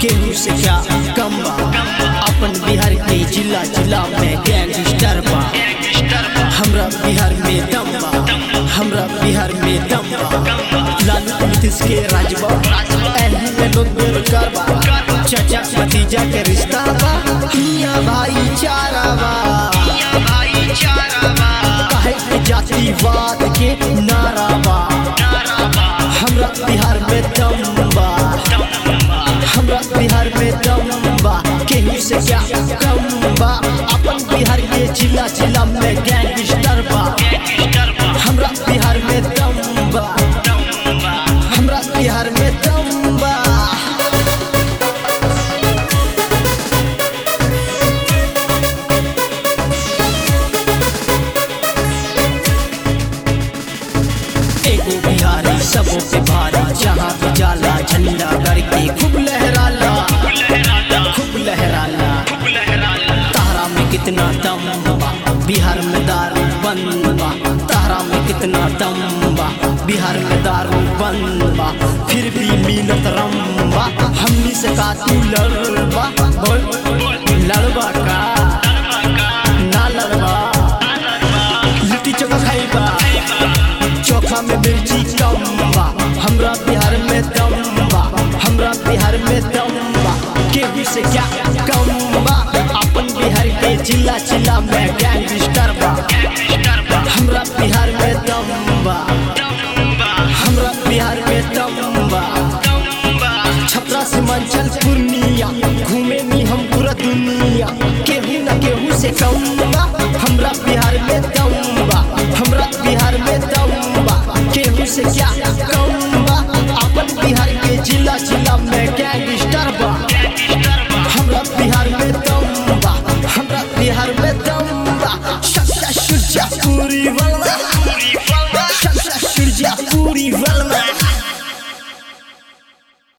केहू से क्या कम बा अपन बिहार के जिला जिला में गैंगस्टर बा हमरा बिहार में दम बा हमरा बिहार में दम बा लालू नीतीश के राजबा एही में लोग बेरोजगार बा चाचा भतीजा के रिश्ता बा हिया भाईचारा बा काहे के जातिवाद के नारा बा हमरा बिहार में दम बा हमरा बिहार में दम बा केहू से क्या कम बा अपन बिहार के जिला जिला में गैंगस्टर बा हमरा बिहार में दम बा हमरा बिहार में दम बा एगो बिहारी सबों पे भारी जहाँ भी जाला झंडा करके खूब लहराला खूब लहराला तारा में कितना दम बा बिहार में दारू बंद बा तारा में कितना दम बा बिहार में दारू बंद बा फिर भी मिलत रम बा हमनी से का तू लड़बा बोल लड़बा का ना लड़बा लिट्टी चोखा खाइबा चोखा में मिर्ची कम बा हमरा बिहार में दम बा हमरा बिहार में दम बा केहू से क्या कम बा अपन बिहार के जिला जिला में गैंगस्टर बा हमरा बिहार में दम बा हमरा बिहार में दम बा छपरा से मंचल पूर्णिया घूमे नी हम पूरा दुनिया केहू न केहू से कम बा हमरा बिहार में दम बा हमरा बिहार में दम बा केहू से क्या कम बा अपन बिहार के जिला जिला में गैंगस्टर बा हमरा बिहार में दम बा हमरा बिहार में दम बा शक्शा शुजा पूरी वाला शक्शा शुजा पूरी वाला